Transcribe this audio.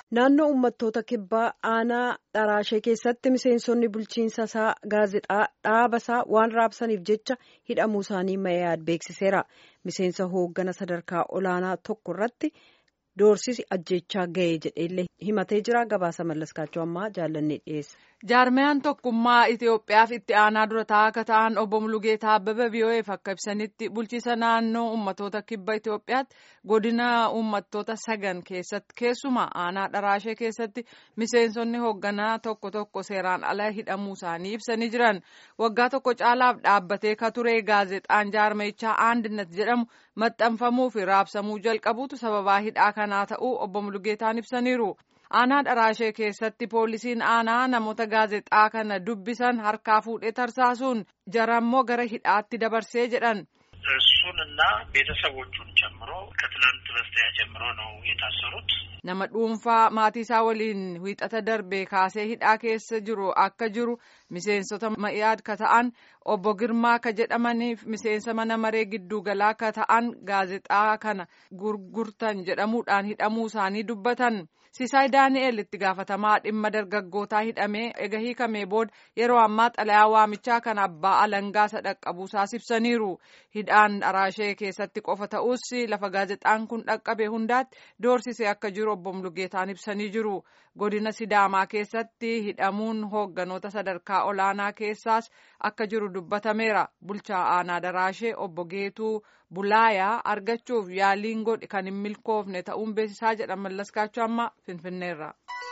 Naannoo uummattoota kibbaa aanaa dharaashee keessatti miseensonni bulchiinsa isaa gaazexaa dhaabasaa waan raabsaniif jecha hidhamuu isaanii Mayaad beeksiseera. Miseensa hooggana sadarkaa olaanaa tokko irratti doorsisi ajjechaa ga'ee jedheellee himatee jira. Gabaasa mallaskaachuu ammaa jaallannee dhiyeessa. Jaarmiyaan tokkummaa Itoophiyaaf itti aanaa dura taa'aa akka ta'an obbo Mulugeetaa Abbabee VOA'eef akka ibsanitti bulchiisa naannoo uummattoota kibba Itoophiyaatti godina uummattoota sagan keessatti keessumaa aanaa dharaashee keessatti miseensonni hoogganaa tokko tokko seeraan ala hidhamuu isaanii ibsanii jiran waggaa tokko caalaaf dhaabbatee ka ture gaazexaan jaarmichaa Andinet jedhamu maxxanfamuu fi raabsamuu jalqabuutu sababaa hidhaa kanaa ta'uu obbo Mulugeetaan ibsaniiru. aanaa dharaashee keessatti poolisiin aanaa namoota gaazexaa kana dubbisan harkaa fuudhee tarsaasuun jarammoo gara hidhaatti dabarsee jedhan እሱንና ቤተሰቦቹን ጨምሮ ከትላንት በስቲያ ጀምሮ ነው የታሰሩት። nama dhuunfaa maatii isaa waliin wiixata darbe kaasee hidhaa keessa jiru akka jiru miseensota ma'iyaad ka ta'an obbo Girmaa ka jedhamaniif miseensa mana maree gidduugalaa ka ta'an gaazexaa kana gurgurtan jedhamuudhaan hidhamuu isaanii dubbatan. Sisaay Daani'el itti gaafatamaa dhimma dargaggootaa hidhamee ega hiikamee booda yeroo ammaa xalayaa waamichaa kan abbaa alangaa sadhaqqabuusaas ibsaniiru. Hidhaan dharaashee keessatti qofa ta'us lafa gaazexaan kun dhaqqabe hundaatti doorsisee akka jiru obbo Mulugeetaan ibsanii jiru. Godina Sidaamaa keessatti hidhamuun hoogganoota sadarkaa olaanaa keessaas akka jiru dubbatameera. Bulchaa aanaa dharaashee obbo Geetuu Bulaayaa argachuuf yaaliin godhe kan hin milkoofne ta'uun beeksisaa jedha mallaskaachuu amma Finfinneerra.